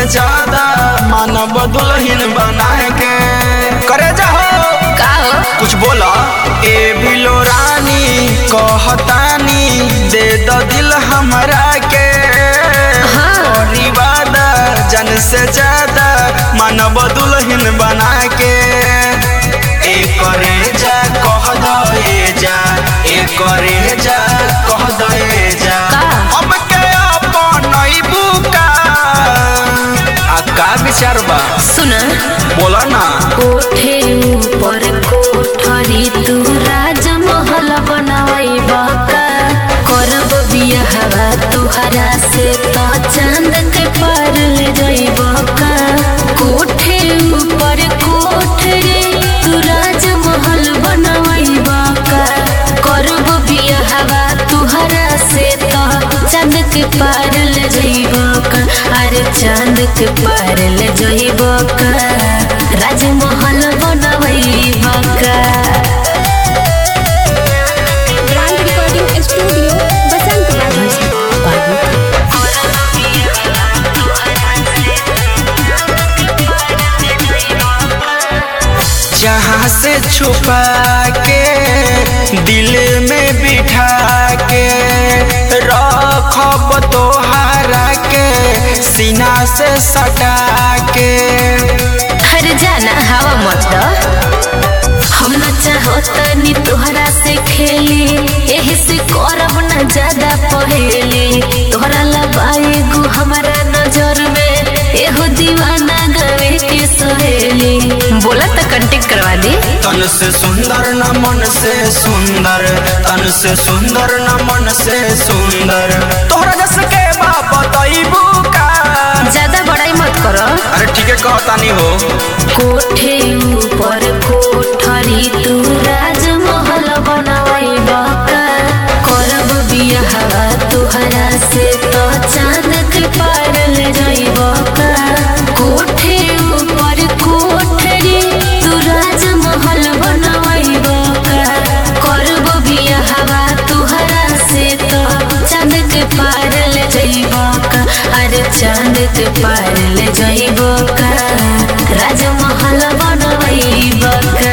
ज्यादा मानव दुल्हन बना के करे जाहो का हो कुछ बोला ए बिलो रानी कहतानी दे द दिल हमरा के हाँ। और वादा जन से ज्यादा मानव दुल्हन बना के ए करे जा कह दो ए जा ए करे जा कह दो ए जा का? हम के अपन बुका आ का विचार बा सुन बोला ना कोठे ऊपर कोठरी तू राजमहल बनाई बका करब बियाहवा तुहरा से तो चांद के पार ले जाइब का कोठे ऊपर कोठरी तू राजमहल बनाई बका करब बियाहवा तुहरा से तो चांद के पार ले जाइब का अरे चांद के पार ले जाइब का राजमहल बनवैब का ब्रांड रिकॉर्डिंग स्टूडियो बसंत बाबू जहाँ से छुपा के दिल में बिठा के रखब तोहरा के सीना से सटा के हर जाना हवा मत दो हम न चाहतनी तोहरा से खेली यही से करब न ज्यादा पहेली तोहरा लबाए गु हमारा नजर में एहो दीवाना गवे के सहेली बोला तो कंटेक्ट करवा दी तन से सुंदर न मन से सुंदर तन से सुंदर न मन से सुंदर तोहरा जस के बाप बताइबू का ज्यादा बड़ाई मत करो अरे ठीक है कहतानी हो कोठे ऊपर कोठरी तू राजमहल बनवाई बका करब बियाहवा तुहरा से तो चांद के पार ले जाइब का कोठे ऊपर कोठरी तू राजमहल बनवाई बका करब बियाहवा तुहरा से तो चांद के पार ले जाइब का अरे चांद के पार ले जाइब का राजमहल बनवाइब का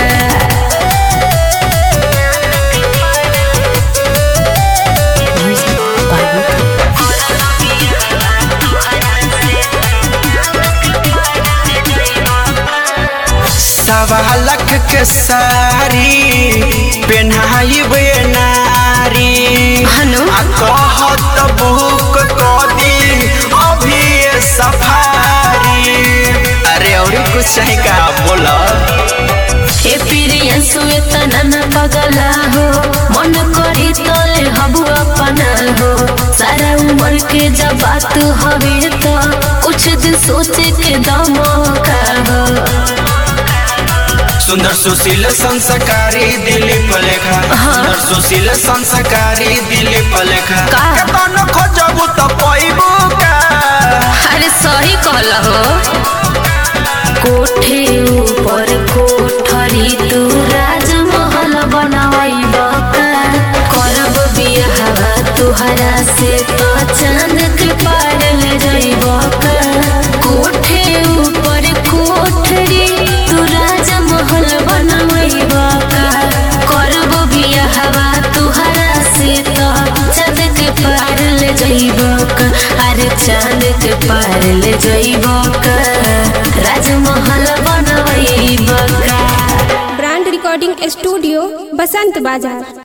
सवा लाख के सारी पेन्हाई नारी हनु आ कहत बुक कदी अभी ये सफारी अरे और कुछ नहीं का बोला ए पिरिया सुए तना न पगला हो मन करी तोले हबु अपना हो सारा उम्र के जब बात हवे तो कुछ दिन सोचे के दम का हो सुंदर सुशील संस्कारी दिलीप लेखा हाँ। सुंदर सुशील संस्कारी दिलीप लेखा का? केतन खोजबू तो पैबू का अरे सही कहल हो कोठे ऊपर कोठरी तू राजमहल बनवाई बका करब बियाहवा तुहरा से तो चांद के पार ले जाइब का कोठे ऊपर कोठरी तू राजमहल बनवाई बका करब बियाहवा तुहरा से तो चांद के पार ले जाइब का अरे चांद के पार ले जाइब का राजमहल बनवाइब का ब्रांड रिकॉर्डिंग स्टूडियो बसंत बाजार